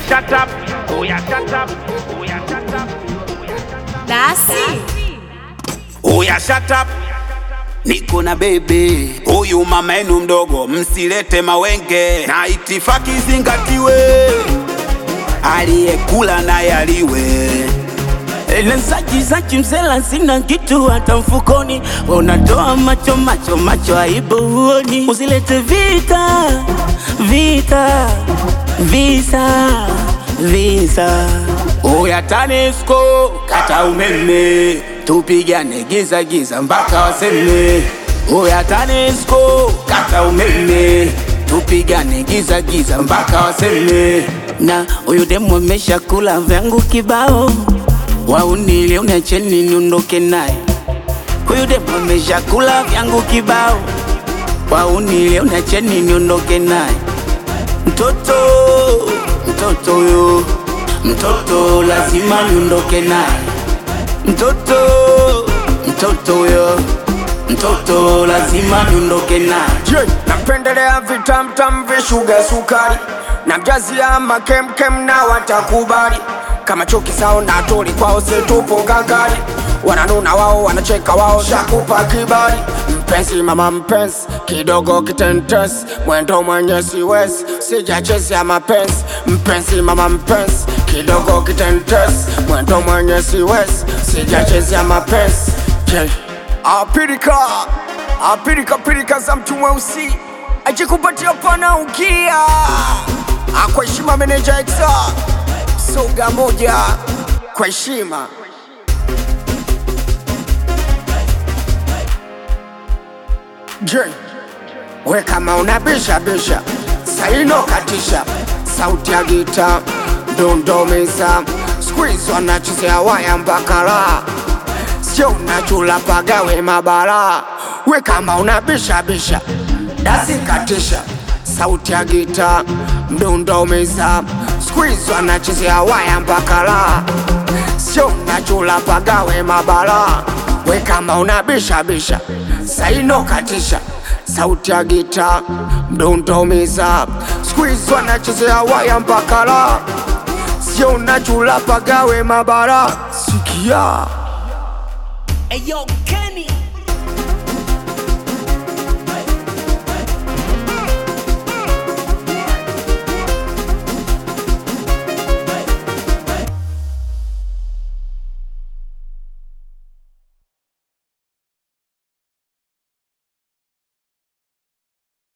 shut up, oh yeah, shut up, oh yeah, shut up, oh yeah, shut up. Dasi Oya shut up, niko na bebe huyu mama yenu mdogo, msilete mawenge na itifaki zingatiwe, aliyekula naye aliwe. Lenzaji zaji mzela sina kitu hata mfukoni, unatoa macho macho macho, aibu huoni. Usilete vita vita visa visa. Oya TANESCO kata umeme, tupigane giza giza mpaka waseme. Oya TANESCO kata umeme, tupigane giza giza mpaka waseme. Na huyu demu amesha kula vyangu kibao waunile unacheni niondoke naye. Huyu demu ameshakula vyangu kibao, waunile unacheni niondoke naye. Mtoto mtoto huyo mtoto lazima niondoke naye. Mtoto mtoto huyo mtoto lazima niondoke naye. Je, napendelea vitamtam vishuga sukari na mjazi ya makemkem na watakubali kama chuki sao na tuli kwao situpo gagari wananuna wao wanacheka wao shakupa kibali mpenzi mama mpenzi kidogo kitentes mwendo mwenye siwezi sijachezea mapenzi mpenzi mama mpenzi kidogo kitentes mwendo mwenye siwezi sijachezea mapenzi Je, apirika apirika pirika za mtu mweusi ajikupatia pana ukia kwa heshima meneja exa soga moja kwa heshima je we kama unabisha bisha saino katisha sauti ya gita ndondomeza squeeze wanachezea waya mpaka raha sio unachula pagawe mabara we kama unabisha bisha dasi katisha sauti ya gita mdundo umeza squeeze wanachezea waya mpaka raha sio unachula pagawe mabara we kama unabisha bisha saino katisha sauti ya gita mdundo umeza squeeze wanachezea waya mpaka raha sio unachula pagawe mabara sikia Hey yo, Kenny.